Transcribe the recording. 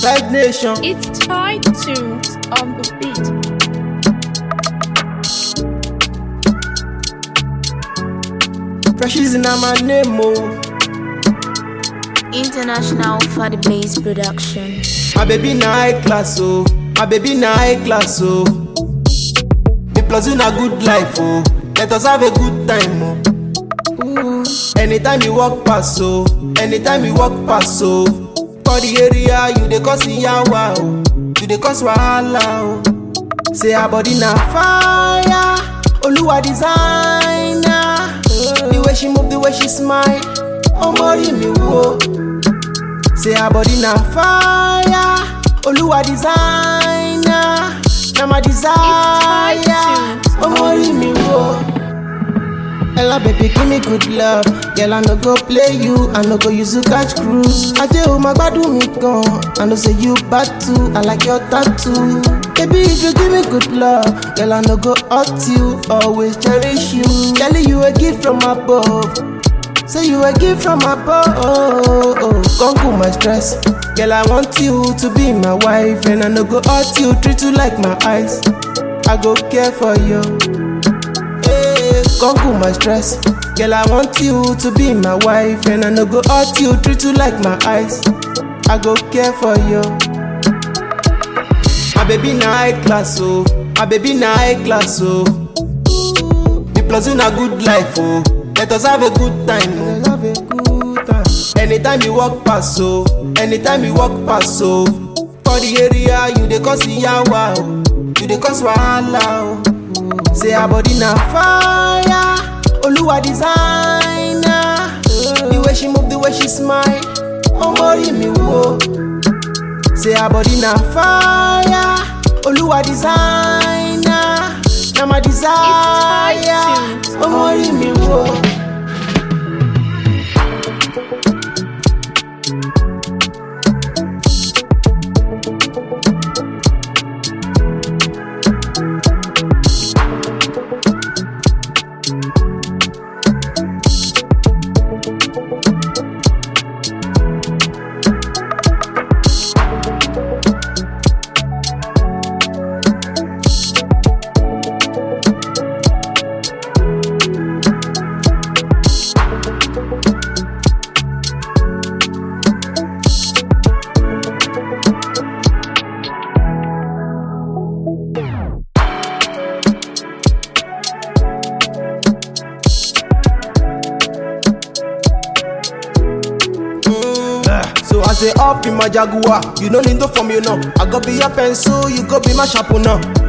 Vibe Nation. It's tied tunes on the beat. Freshies in my name, oh. International for the bass production. My baby na high class, oh. My baby na high class, oh. The plus in a good life, oh. Let us have a good time, oh. Ooh. Anytime you walk past, oh. Anytime you walk past, oh. For the area, you dey cause yawa, oh. You dey cause wahala, oh. Say her body na fire. Oluwa designer. The way she move, the way she smile. Omori mi wo. Say her body na fire. Oluwa designer. Na my desire. Omori mi wo. Ella baby give me good love Girl I no go play you, I no go use you catch cruise Aje o ma gbadun mi gan I know say you bad too, I like your tattoo Baby if you give me good love Girl I no go hurt you, always cherish you Girl you a gift from above Say you a gift from above oh, oh. Come cool my stress Girl I want you to be my wife And I no go hurt you, treat you like my eyes I go care for you Hey, come cool my stress. Girl, I want you to be my wife, and I no go hurt you, treat you like my eyes. I go care for you. My baby na high class, oh. My baby na high class, oh. The plus in a good life, oh. Let us have a good time, oh. Have a good time. Anytime you walk past, oh. Anytime you walk past, oh. For the area, you dey cause yawa, oh. You dey cause wahala, oh. Say her body na fire. Oluwa designer. The way she move, the way she smile. Omori mi wo. Say her body na fire. Oluwa designer. Na my desire. Omori mi wo. So I say up in my Jaguar, you no need to form you know. I go be your pencil, you go be my sharpener.